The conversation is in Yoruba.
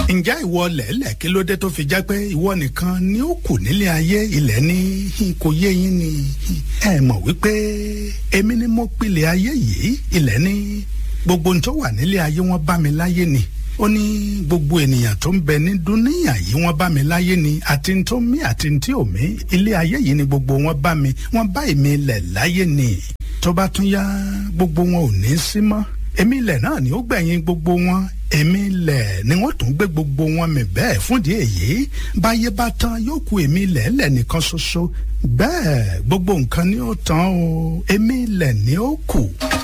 ǹjẹ́ ìwọ lẹ̀lẹ̀ kí ló dé tó fi jẹ́ pé ìwọ nìkan ni ó kù nílé ayé ilẹ̀ ní kò yé yín ni ẹ mọ̀ wípé èmi ni mo pilẹ̀ ayé yìí ilẹ̀ ní gbogbo ohun tó wà nílé ayé wọn bá mi láyé ni ó ní gbogbo ènìyàn tó ń bẹ ní dúníyà yìí wọ́n bá mi láyé ni àti n tó mí àti n tí ò mí ilé ayé yìí ni gbogbo wọn bá mi wọ́n bá èmi lẹ̀ láyé ni tó bá tún yá gbogbo wọn ò ní sí mọ́ èmi ilẹ̀ náà ni ó gbẹ̀yìn gbogbo wọn èmi ilẹ̀ ni wọ́n tún gbé gbogbo wọn mi bẹ́ẹ̀ fúndì èyí báyé bá tán yóò ku èmi ilẹ̀ lẹ̀ nìkan ṣoṣo bẹ́ẹ̀ gbogbo nǹkan ni ó tán o èmi ilẹ̀ ni ó kù.